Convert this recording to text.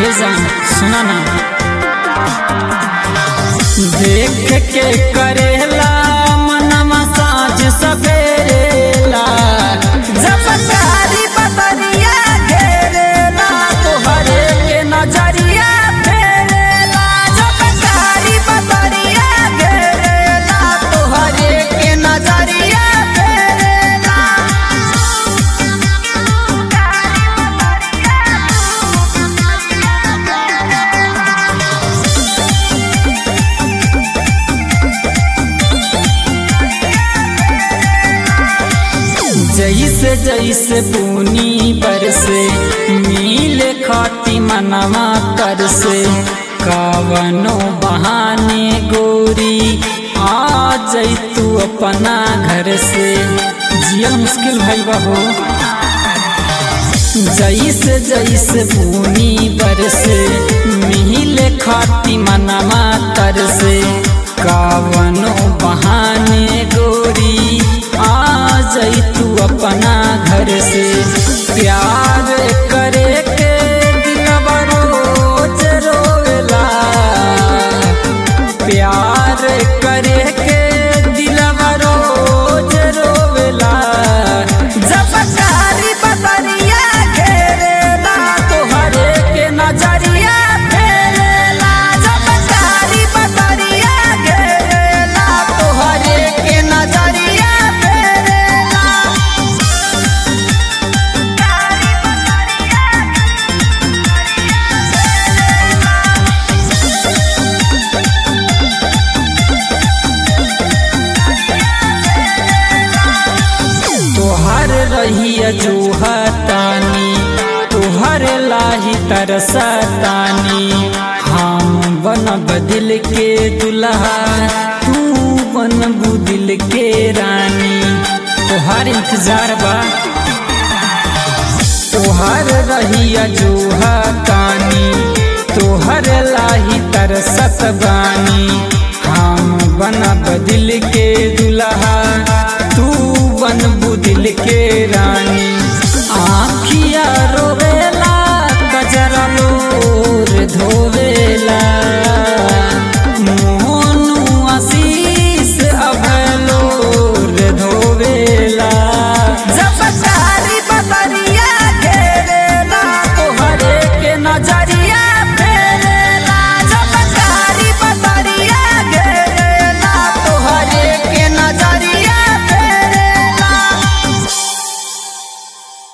ए जान सुना ना देख के करेला मनवा साँझ सवेरेला जब कारी बदरिया घेरेला तोहरे के नजरिया फेरेला जब कारी बदरिया घेरेला तोहरे के नजरिया फेरेला जैसे जैसे बुनी बरसे मिले खाती मनवा कर से कावनो बहाने गोरी आ जई तू अपना घर से जियल मुश्किल भइल बहो जैसे जैसे बुनी बरसे मिले खाती मनवा कर से कावनो बहाने गोरी आ जई तू अपना घर से प्यार करे के दिलवा रोज रोवेला प्यार करे के दिलवा रोज रोवेला जब कारी बदरिया घेरेला तोहरे के नजरिया फेरेला जब कारी बदरिया घेरेला तोहरे के नजरिया फेरेला तोहर रहिया जोहतानी तोहर लाही तरसतानी हम बन बदिल के दुल्हा तू बन बुदिल के रानी तोहर इंतजार बा तोहर रहिया जोहतानी तोहर लाही तरसत बानी हम बन बदिल के दुल्हा तू बन बुदिल के रानी आखिया रोवेला कजरा लोर धोवे